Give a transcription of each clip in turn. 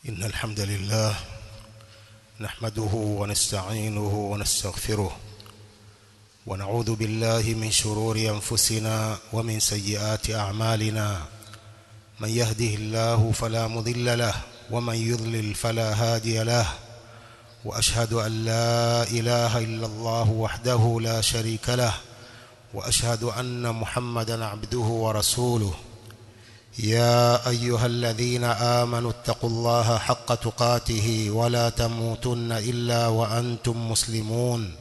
إن الحمد لله نحمده ونستعينه ونستغفره ونعوذ بالله من شرور أنفسنا ومن سيئات أعمالنا من يهده الله فلا مضل له ومن يضلل فلا هادي له وأشهد أن لا إله إلا الله وحده لا شريك له وأشهد أن محمدا عبده ورسوله يا أيها الذين آمنوا اتقوا الله حق تقاته ولا تموتن إلا وأنتم مسلمون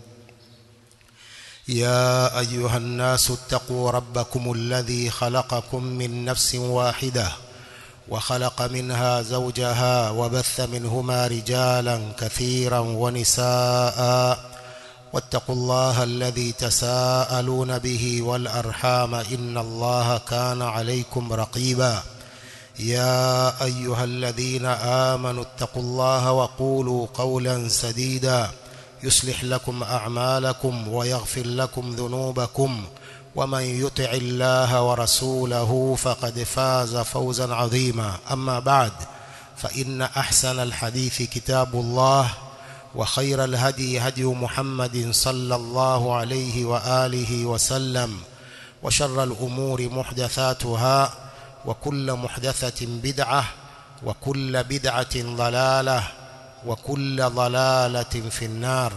يا أيها الناس اتقوا ربكم الذي خلقكم من نفس واحدة وخلق منها زوجها وبث منهما رجالا كثيرا ونساء واتقوا الله الذي تساءلون به والأرحام إن الله كان عليكم رقيبا يا أيها الذين آمنوا اتقوا الله وقولوا قولا سديدا يصلح لكم أعمالكم ويغفر لكم ذنوبكم ومن يطع الله ورسوله فقد فاز فوزا عظيما أما بعد فإن أحسن الحديث كتاب الله وخير الهدي هدي محمد صلى الله عليه وآله وسلم وشر الأمور محدثاتها وكل محدثة بدعة وكل بدعة ضلالة وكل ضلالة في النار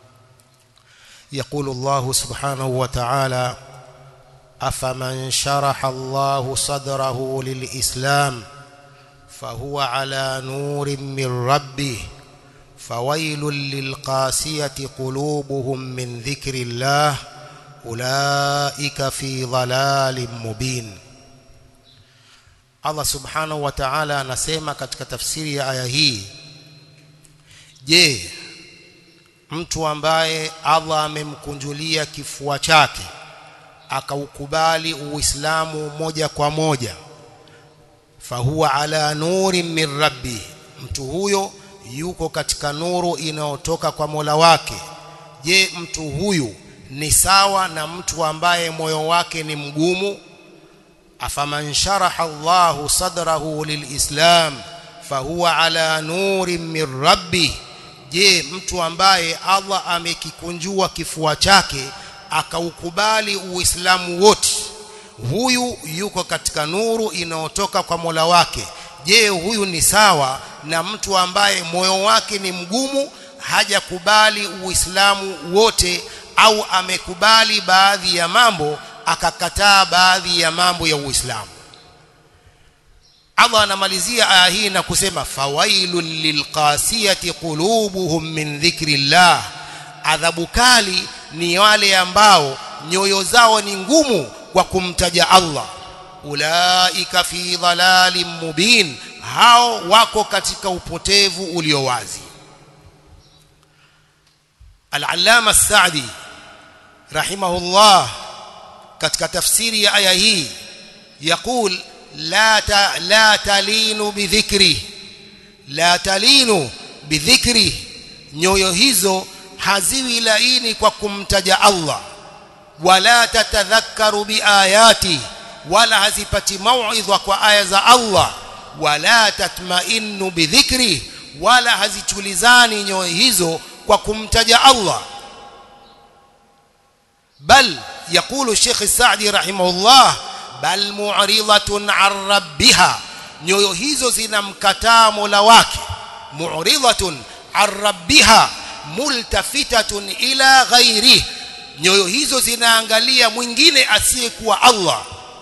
يقول الله سبحانه وتعالى أفمن شرح الله صدره للإسلام فهو على نور من ربه فويل للقاسية قلوبهم من ذكر الله أولئك في ضلال مبين Allah subhanahu wa ta'ala anasema katika tafsiri ya aya hii je mtu ambaye Allah amemkunjulia kifua chake akaukubali uislamu moja kwa moja fahuwa ala nurin min rabbi mtu huyo yuko katika nuru inayotoka kwa Mola wake je mtu huyu ni sawa na mtu ambaye moyo wake ni mgumu afaman sharaha Allahu sadrahu lilislam fahuwa ala nurin min rabbi je mtu ambaye Allah amekikunjua kifua chake akaukubali uislamu wote huyu yuko katika nuru inayotoka kwa Mola wake je huyu ni sawa na mtu ambaye moyo wake ni mgumu hajakubali uislamu wote au amekubali baadhi ya mambo akakataa baadhi ya mambo ya uislamu Allah anamalizia aya hii na kusema fawailul lilqasiyati qulubuhum min dhikrillah adhabu kali ni wale ambao nyoyo zao ni ngumu kwa kumtaja Allah ulaika fi dhalalin mubin hao wako katika upotevu ulio wazi Al-Allama As-Sa'di rahimahullah katika tafsiri ya aya hii يقول لا ت... لا تلين بذكره لا تلين بذكره nyoyo hizo haziwi laini kwa kumtaja Allah wala tatadhakkaru biayati wala hazipati mauidha kwa aya za Allah wala tatmainnu bidhikri wala hazitulizani nyoyo hizo kwa kumtaja Allah bal يقول الشيخ السعدي رحمه الله bal mu'ridatun 'an rabbiha nyoyo hizo zinamkataa Mola wake mu'ridatun 'an rabbiha multafitatun ila ghairihi nyoyo hizo zinaangalia mwingine asiyekuwa Allah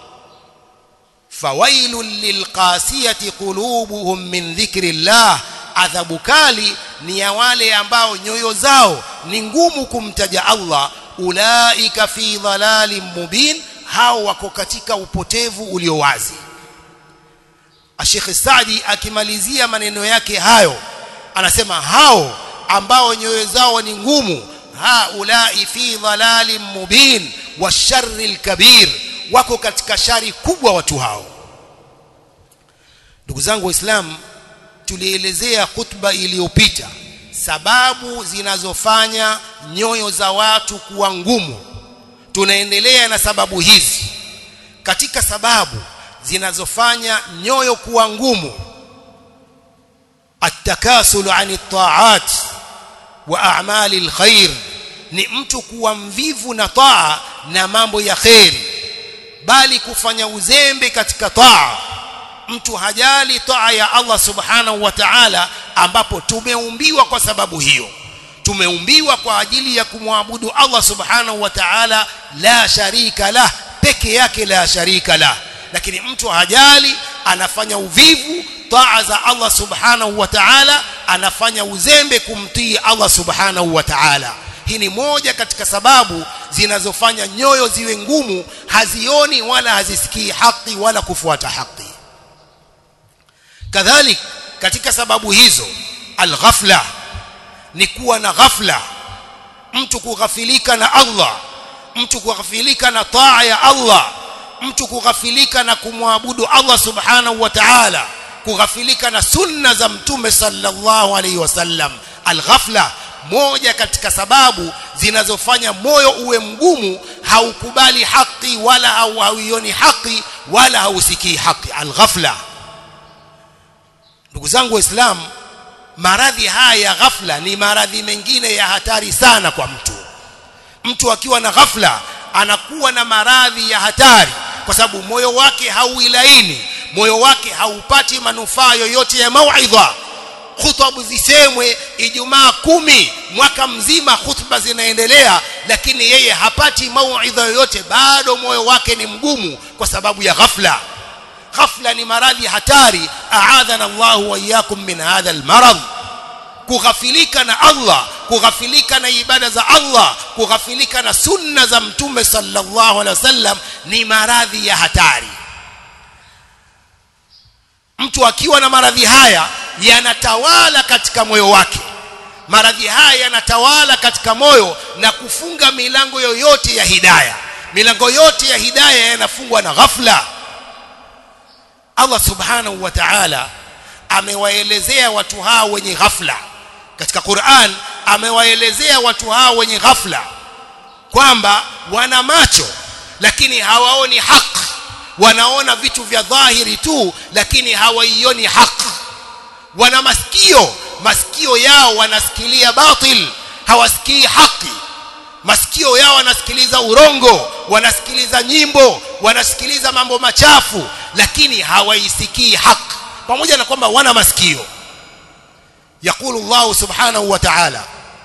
fawailul lilqasiyati qulubuhum min dhikrillah adhabu kali ni ya wale ambao nyoyo zao ni ngumu kumtaja Allah ulaika fi dhalalin mubin hao wako katika upotevu ulio wazi Sheikh Saadi akimalizia maneno yake hayo anasema hao ambao nyoyo zao ni ngumu haulai fi dhalalin mubin wa sharril kabir wako katika shari kubwa watu hao ndugu zangu waislamu tulielezea khutba iliyopita sababu zinazofanya nyoyo za watu kuwa ngumu tunaendelea na sababu hizi katika sababu zinazofanya nyoyo kuwa ngumu التكاسل عن الطاعات واعمال الخير ni mtu kuwa mvivu na taa na mambo ya kheri bali kufanya uzembe katika taa mtu hajali taa ya Allah subhanahu wa ta'ala ambapo tumeumbiwa kwa sababu hiyo tumeumbiwa kwa ajili ya kumwabudu Allah subhanahu wa ta'ala la sharika lah peke yake la sharika lah lakini mtu hajali anafanya uvivu taa za Allah subhanahu wa ta'ala anafanya uzembe kumtii Allah subhanahu wa ta'ala hii ni moja katika sababu zinazofanya nyoyo ziwe ngumu hazioni wala hazisikii haki wala kufuata haki kadhalik katika sababu hizo alghafla ni kuwa na ghafla mtu kughafilika na Allah mtu kughafilika na taa ya Allah mtu kughafilika na kumwabudu Allah subhanahu wa ta'ala kughafilika na sunna za mtume sallallahu alaihi wasallam alghafla moja katika sababu zinazofanya moyo uwe mgumu haukubali haki wala hauioni haki wala hausikii haki alghafla ndugu zangu waislamu maradhi haya ya ghafla ni maradhi mengine ya hatari sana kwa mtu mtu akiwa na ghafla anakuwa na maradhi ya hatari kwa sababu moyo wake hauilaini moyo wake haupati manufaa yoyote ya mauidha khutba zisemwe ijumaa kumi mwaka mzima khutba zinaendelea lakini yeye hapati mauidha yoyote bado moyo wake ni mgumu kwa sababu ya ghafla ghafla ni maradhi hatari aadhana Allah wa iyyakum min hadha almarad kughafilika na Allah kughafilika na ibada za Allah kughafilika na sunna za mtume sallallahu alaihi wasallam ni maradhi ya hatari mtu akiwa na maradhi haya yanatawala katika moyo wake maradhi haya yanatawala katika moyo na kufunga milango yoyote ya hidaya milango yote ya hidaya yanafungwa na ghafla Allah subhanahu wa ta'ala amewaelezea watu hao wenye ghafla katika Qur'an amewaelezea watu hao wenye ghafla kwamba wana macho lakini hawaoni haki wanaona vitu vya dhahiri tu lakini hawaioni haki wana masikio masikio yao wanasikilia batil hawasikii haki masikio yao wanasikiliza urongo wanasikiliza nyimbo wanasikiliza mambo machafu lakini hawaisikii haki pamoja na kwamba wana masikio يقول الله سبحانه وتعالى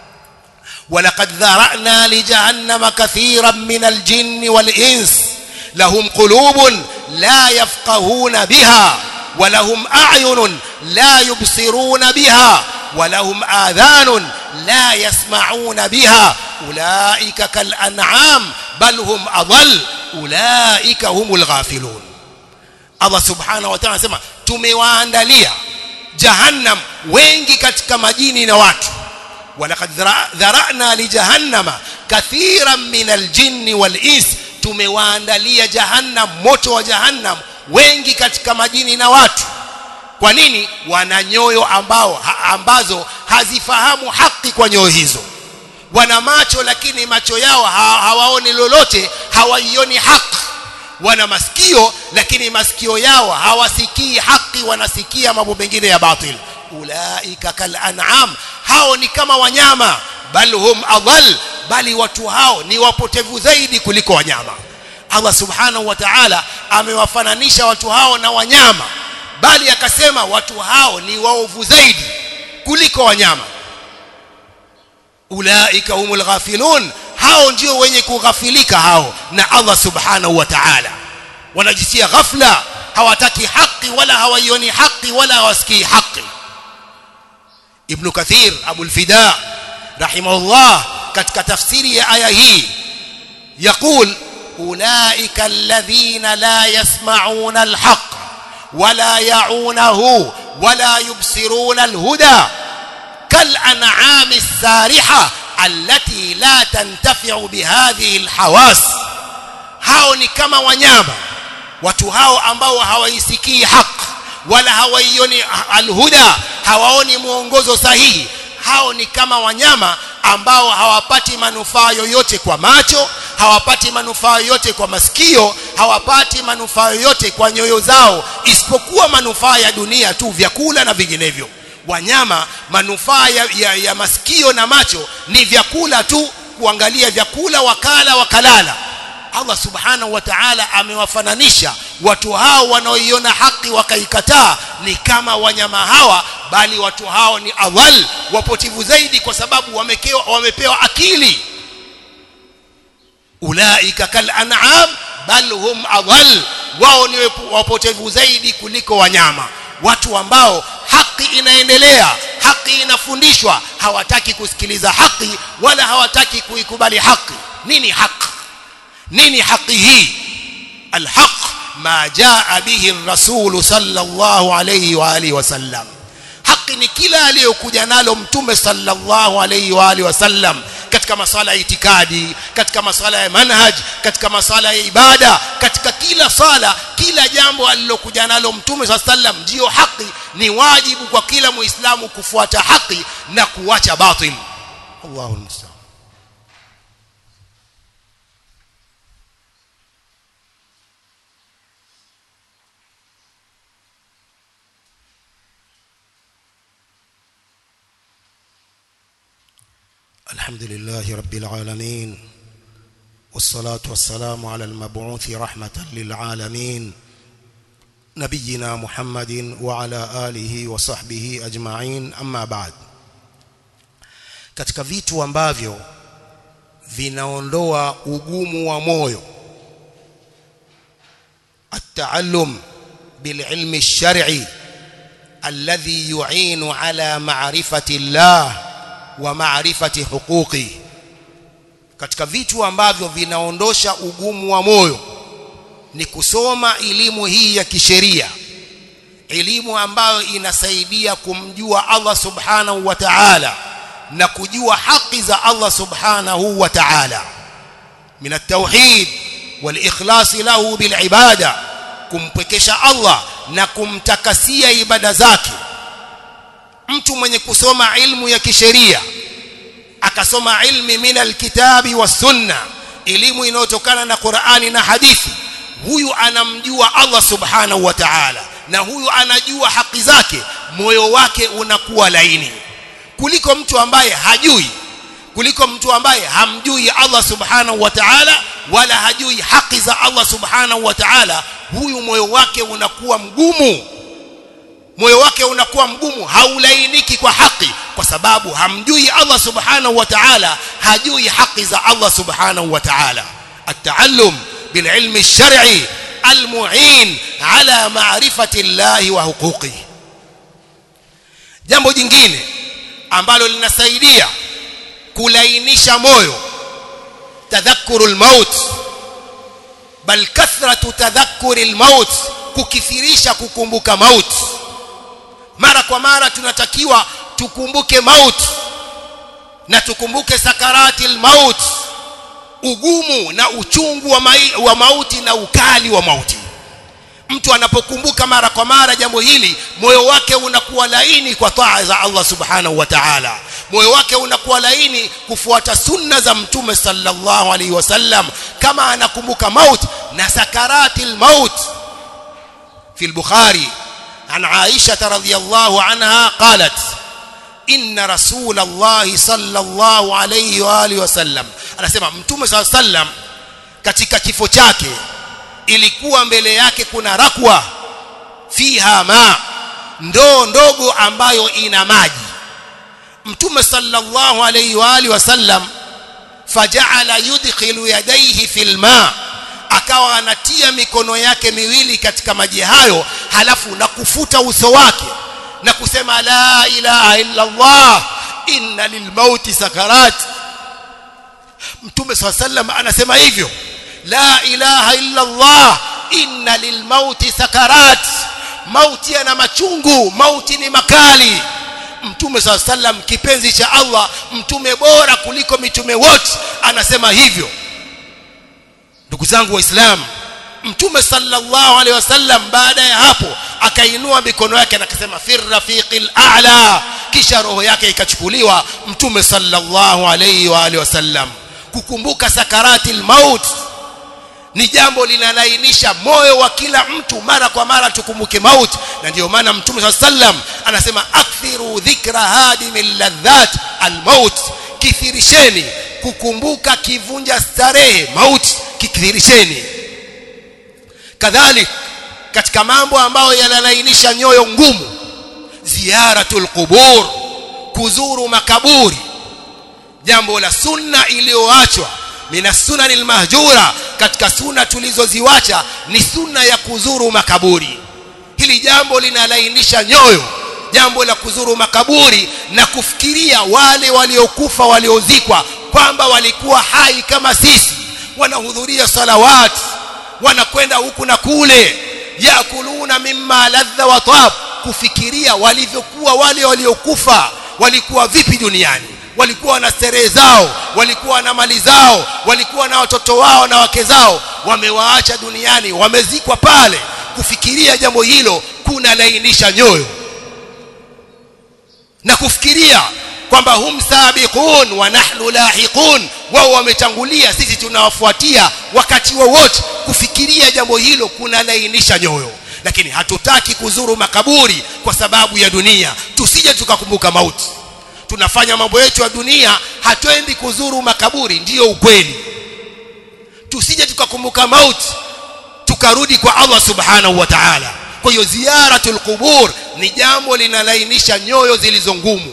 ولقد ذرأنا لجهنم كثيرا من الجن والإنس لهم قلوب لا يفقهون بها ولهم أعين لا يبصرون بها ولهم آذان لا يسمعون بها أولئك كالأنعام بل هم أضل أولئك هم الغافلون Allah subhanahu wa ta'ala anasema tumewaandalia jahannam wengi katika majini na watu walaqad dharana li jahannama kathiran min aljinni wal ins tumewaandalia jahannam moto wa jahannam wengi katika majini na watu kwa nini wana nyoyo ambao ha, ambazo hazifahamu haki kwa nyoyo hizo wana macho lakini macho yao ha, hawaoni lolote hawaioni haki wana masikio lakini masikio yao hawasikii haki wanasikia mambo mengine ya batil ulaika kal an'am hao ni kama wanyama bal hum adhal bali watu hao ni wapotevu zaidi kuliko wanyama Allah subhanahu wa ta'ala amewafananisha watu hao na wanyama bali akasema watu hao ni waovu zaidi kuliko wanyama ulaika humul ghafilun hao ndio wenye kughafilika hao na Allah subhanahu wa ta'ala wanajisia ghafla hawataki haki wala hawaioni haki wala hawasikii haki ibn kathir abu al-fida rahimahullah katika tafsiri ya aya hii يقول أولئك الذين لا يسمعون الحق ولا يعونه ولا يبصرون الهدى كالأنعام السارحة التي لا تنتفع بهذه الحواس hao ni kama wanyama watu hao ambao hawaisikii haq wala hawaioni alhuda hawaoni mwongozo sahihi hao ni kama wanyama ambao hawapati manufaa yoyote kwa macho hawapati manufaa yoyote kwa masikio hawapati manufaa yoyote kwa nyoyo zao isipokuwa manufaa ya dunia tu vyakula na vinginevyo wanyama manufaa ya, ya, ya masikio na macho ni vyakula tu kuangalia vyakula wakala wakalala Allah subhanahu wa ta'ala amewafananisha watu hao wanaoiona haki wakaikataa ni kama wanyama hawa bali watu hao ni adhal wapotivu zaidi kwa sababu wamekewa, wamepewa akili ulaika kal an'am bal hum adhal wao ni wapotevu zaidi kuliko wanyama watu ambao haki inaendelea haki inafundishwa hawataki kusikiliza haki wala hawataki kuikubali haki nini haki nini haki hii alhaq ma jaa bihi rasul sallallahu alayhi wa alihi wasallam haki ni kila aliyokuja nalo mtume sallallahu alayhi wa alihi wasallam katika masala ya itikadi katika masala ya manhaj katika masala ya ibada katika kila sala kila jambo alilokuja nalo mtume sallallahu alayhi wasallam ndio haki ni wajibu kwa kila muislamu kufuata haki na kuacha batil Allahu musta'an الحمد لله رب العالمين والصلاة والسلام على المبعوث رحمة للعالمين نبينا محمد وعلى آله وصحبه أجمعين أما بعد katika vitu ambavyo vinaondoa ugumu wa moyo التعلم بالعلم الشرعي الذي يعين على معرفة الله wa maarifati huquqi katika vitu ambavyo vinaondosha ugumu wa moyo ni kusoma elimu hii ya kisheria elimu ambayo inasaidia kumjua Allah subhanahu wa ta'ala na kujua haki za Allah subhanahu wa ta'ala min at-tauhid wal ikhlas lahu bil ibada kumpwekesha Allah na kumtakasia ibada zake mtu mwenye kusoma ilmu ya kisheria akasoma ilmi min alkitabi was sunna elimu inayotokana na Qur'ani na hadithi huyu anamjua Allah subhanahu wa ta'ala na huyu anajua haki zake moyo wake unakuwa laini kuliko mtu ambaye hajui kuliko mtu ambaye hamjui Allah subhanahu wa ta'ala wala hajui haki za Allah subhanahu wa ta'ala huyu moyo wake unakuwa mgumu moyo wake unakuwa mgumu haulainiki kwa haki kwa sababu hamjui Allah subhanahu wa ta'ala hajui haki za Allah subhanahu wa ta'ala at-ta'allum bil ilmi ash-shar'i al-mu'in ala ma'rifati Allah wa huquqihi jambo jingine ambalo linasaidia kulainisha moyo tadhakkurul maut bal kathratu tadhakkuril maut kukithirisha kukumbuka mauti mara kwa mara tunatakiwa tukumbuke maut na tukumbuke sakaratil maut ugumu na uchungu wa, mai, wa mauti na ukali wa mauti mtu anapokumbuka mara kwa mara jambo hili moyo wake unakuwa laini kwa taa za Allah subhanahu wa ta'ala moyo wake unakuwa laini kufuata sunna za mtume sallallahu alaihi wasallam kama anakumbuka maut na sakaratil maut في البخاري عن عائشة رضي الله عنها قالت إن رسول الله صلى الله عليه وآله وسلم anasema mtume صلى الله عليه وسلم katika kifo chake ilikuwa mbele yake kuna rakwa fiha ma ndoo ndogo ambayo ina maji mtume sallallahu alayhi wa alihi wasallam faja'ala yudkhilu yadayhi fil ma akawa anatia mikono yake miwili katika maji hayo halafu na kufuta uso wake na kusema la ilaha illa Allah inna lilmauti sakarat mtume swalla sallam anasema hivyo la ilaha illa Allah inna lilmauti sakarat mauti yana machungu mauti ni makali mtume swalla sallam kipenzi cha Allah mtume bora kuliko mitume wote anasema hivyo ndugu zangu waislamu mtume sallallahu alaihi wasallam baada ya hapo akainua mikono yake na akasema fir rafiqil a'la kisha roho yake ikachukuliwa mtume sallallahu alaihi wa alihi wasallam kukumbuka sakaratil maut ni jambo linalainisha moyo wa kila mtu mara kwa mara tukumbuke mauti na ndio maana mtume saa sallam anasema akthiru dhikra hadimil ladhat almaut kithirisheni kukumbuka kivunja starehe mauti kithirisheni kadhalik katika mambo ambayo yanalainisha nyoyo ngumu ziyaratul qubur kuzuru makaburi jambo la sunna iliyoachwa mina sunani almahjura katika sunna tulizoziwacha ni sunna ya kuzuru makaburi hili jambo linalainisha nyoyo jambo la kuzuru makaburi na kufikiria wale waliokufa waliozikwa kwamba walikuwa hai kama sisi wanahudhuria salawat wanakwenda huku na kule yakuluna mimma ladha wa tab kufikiria walivyokuwa wale waliokufa walikuwa vipi duniani walikuwa na starehe zao walikuwa na mali zao walikuwa na watoto wao na wake zao wamewaacha duniani wamezikwa pale kufikiria jambo hilo kuna lainisha nyoyo na kufikiria kwamba hum sabiqun wa nahnu lahiqun wao wametangulia sisi tunawafuatia wakati wowote kufikiria jambo hilo kuna lainisha nyoyo lakini hatutaki kuzuru makaburi kwa sababu ya dunia tusije tukakumbuka mauti tunafanya mambo yetu ya dunia hatuendi kuzuru makaburi ndiyo ukweli tusije tukakumbuka mauti tukarudi kwa Allah subhanahu wa ta'ala kwa hiyo ziyaratul qubur ni jambo linalainisha nyoyo zilizo ngumu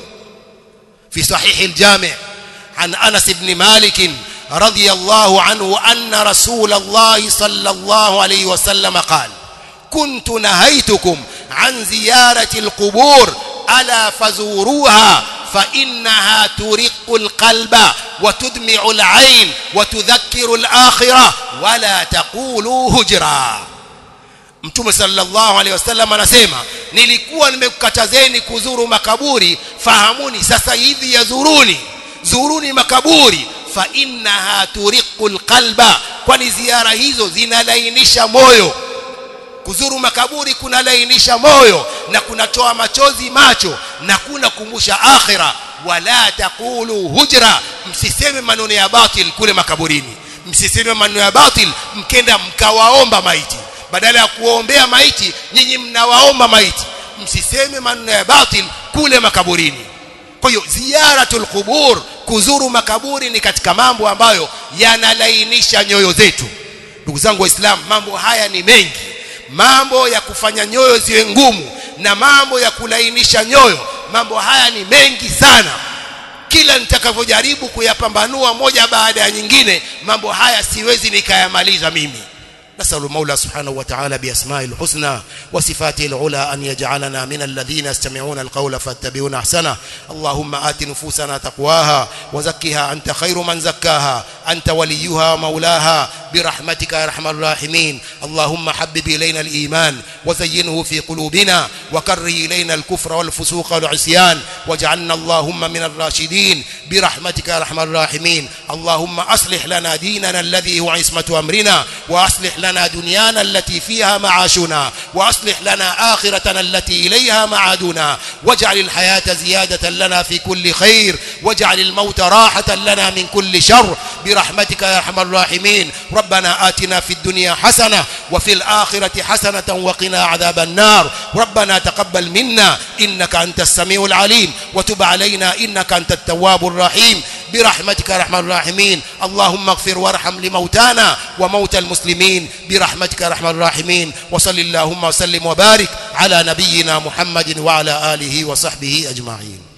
fi sahih al-jami' an Anas ibn Malik رضي الله عنه أن رسول الله صلى الله عليه وسلم قال كنت نهيتكم عن زيارة القبور ألا فزوروها فإنها ترق القلب وتدمع العين وتذكر الآخرة ولا تقولوا هجرا Mtume sallallahu alaihi wasallam anasema nilikuwa nimekukatazeni kuzuru makaburi fahamuni sasa hivi yazuruni zuruni makaburi fa innaha turiqul qalba kwani ziara hizo zinalainisha moyo kuzuru makaburi kunalainisha moyo na kunatoa machozi macho na kuna kumbusha akhira wala taqulu hujra msiseme maneno ya batil kule makaburini msiseme maneno ya batil mkenda mkawaomba maiti badala ya kuwaombea maiti nyinyi mnawaomba maiti msiseme maneno ya batil kule makaburini kwa hiyo ziyaratul qubur kuzuru makaburi ni katika mambo ambayo yanalainisha nyoyo zetu ndugu zangu waislamu mambo haya ni mengi mambo ya kufanya nyoyo ziwe ngumu na mambo ya kulainisha nyoyo mambo haya ni mengi sana kila nitakavyojaribu kuyapambanua moja baada ya nyingine mambo haya siwezi nikayamaliza mimi نسأل المولى سبحانه وتعالى بأسماء الحسنى وصفاته العلى أن يجعلنا من الذين يستمعون القول فاتبعون أحسنه اللهم آت نفوسنا تقواها وزكها أنت خير من زكاها أنت وليها ومولاها برحمتك يا أرحم الراحمين اللهم حبب إلينا الإيمان وزينه في قلوبنا وكره إلينا الكفر والفسوق والعصيان واجعلنا اللهم من الراشدين برحمتك يا أرحم الراحمين اللهم أصلح لنا ديننا الذي هو عصمة أمرنا وأصلح لنا دنيانا التي فيها معاشنا وأصلح لنا آخرتنا التي إليها معادنا واجعل الحياة زيادة لنا في كل خير واجعل الموت راحة لنا من كل شر برحمتك يا أرحم الراحمين ربنا آتنا في الدنيا حسنة وفي الآخرة حسنة وقنا عذاب النار ربنا تقبل منا إنك أنت السميع العليم وتب علينا إنك أنت التواب الرحيم برحمتك يا ارحم الراحمين اللهم اغفر وارحم لموتانا وموتى المسلمين برحمتك يا ارحم الراحمين وصل اللهم وسلم وبارك على نبينا محمد وعلى اله وصحبه اجمعين